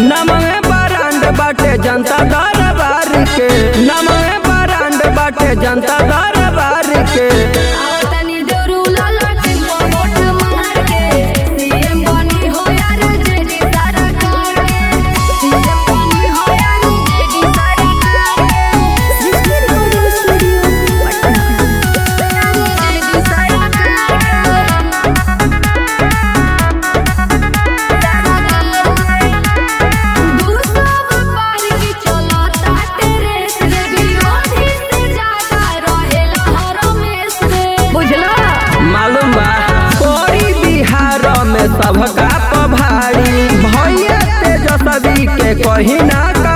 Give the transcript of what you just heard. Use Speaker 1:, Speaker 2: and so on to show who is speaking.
Speaker 1: नमवे बरांड बाटे जनता दरबार के नमवे बरांड बाटे जनता दरबार के
Speaker 2: आवतनी जरूला लटिन को वोट मार के सीएम बनी हो यार जेडी सरकार सीएम बनी हो यार जेडी सरकार Srishti recording studio Patna JD सरकार दूसरा व्यापार की चलता तेरे से विरोधी से ज्यादा रहेला हर में से बुझला
Speaker 1: मालूम बा कोई बिहार में सबका पभारी भैया तेजस्वी के कहीं ना